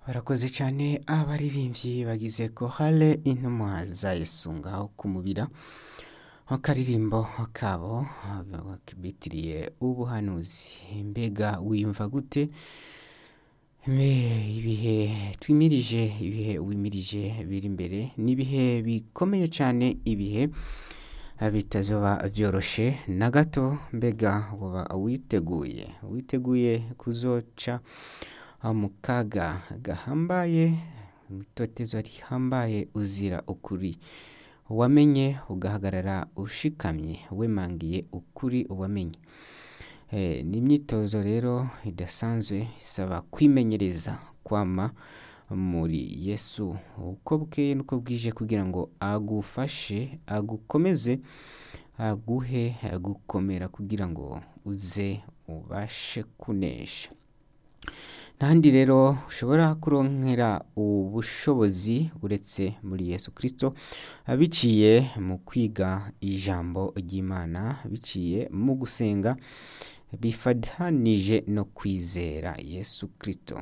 barakoze cyane abaririmbyi bagize kohale intumwa za yesu ngaho kumubira akaririmbo kabo bitiriye ubuhanuzi mbega wiyumva gute Mbe, ibihe twimirije ibihe wimirije biri imbere ni ibihe bikomeye cyane ibihe bitazoba byoroshe na gato mbega waba witeguye witeguye kuzoca mu kaga gahambaye itotezo rihambaye uzira ukuri wamenye ugahagarara ushikamye wemangiye ukuri wamenye Eh, ni imyitozo rero idasanzwe isaba kwimenyereza kwama muri yesu uko bweye n'uko bwije kugira ngo agufashe agukomeze aguhe gukomera kugira ngo uze ubashe kunesha ntahandi rero ushobora kuronkera ubushobozi uretse muri yesu kirisito biciye mu kwiga ijambo ry'imana biciye mu gusenga bifatanije no kwizera yesu kirisito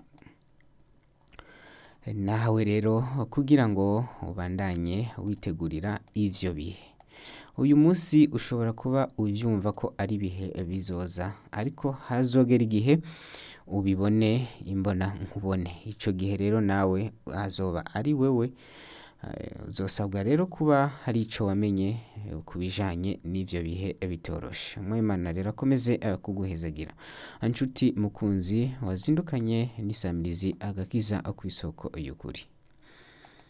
nawe rero kugira ngo ubandanye witegurira ibyo bihe uyu munsi ushobora kuba ubyumva ko ari ibihe bizoza ariko hazogera igihe ubibone imbona nkubone icyo gihe rero nawe hazoba ari wowe uzosabwa rero kuba hari icyo wamenye ku bijyanye n'ibyo bihe bitoroshe mwemana rero akomeze kuguhezagira inshuti mukunzi wazindukanye n'isamirizi agakiza ku isoko y'ukuri